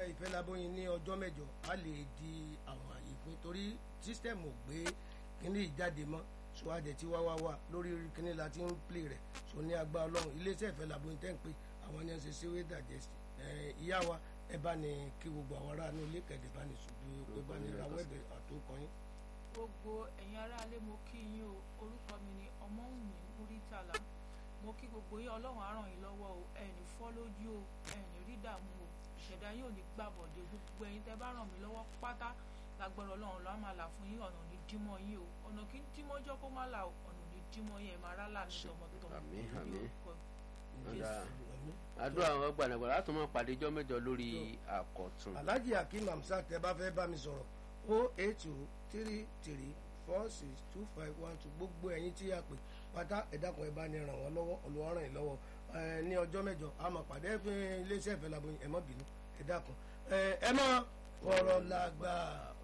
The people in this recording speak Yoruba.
ìfẹ́ labóyin ní ọjọ́ mẹ́jọ a lè di àwọn àyè pín torí sísítẹ̀mù ò gbé kíní ìjáde mọ́ so adẹ̀ tí wá wá wá lórí kíní la ti ń plé rẹ̀ so ní agbá ọlọ́run iléeṣẹ́ ìfẹ́ labóyin tẹ́ ń pè àwọn ní ẹsẹ̀ síwé dàjẹ́sì ìyá wa ẹ bá ní kí gbogbo àwọn aráàlú ilé kẹ̀dẹ̀ bá ní ṣùgbọ́n pé bá ní rawọ́ ẹ̀bẹ̀ àtòkọ́yìn. gbogbo ẹ̀yin aráalé mo kí yín o orúkọ mi ni ọmọwùnmí múrítàlá mo kí gbogbo yín ọlọ́run á ràn yín lọ́wọ́ o ẹ̀ní fọ́ lójú o ẹ̀ní rí dààmú o ìṣẹ̀dá yóò ní gbàbọ̀dé gbogbo ẹ̀yin tẹ́ bá ràn mí lọ́wọ́ pátá lágbára ọlọ́run ló á máa là fún yín ọ̀nà ní dímọ̀ yín o ọ̀nà kí dímọ̀ jọ́ kó má là o ọ̀nà ní dímọ̀ yín ẹ̀ máa rálà ní tọmọtọmọ àmín, àmín. Jésù. àdúrà àwọn gbàdàgbà láti máa pàdé ijọ́ mẹ́jọ lórí àkọ̀tún. alhaji akeem hamsat tẹ bá fẹ́ bá mi sọ̀rọ̀ o eight two three three four six two five one two gbogbo ẹ̀yin tí a pè pátá ẹ̀dàkùn ẹ̀ bá ní ràn wọ́n lọ́wọ́ Olúwa ràn yín lọ́wọ́ ẹ̀ ní ọjọ́ mẹ́jọ a máa pàdé fún iléeṣẹ́ ìfẹ́ laboyún ẹ̀ mọ́ bínú ẹ̀dàkùn ẹ̀ ẹ̀ mọ́ fọ̀rọ̀ làgbà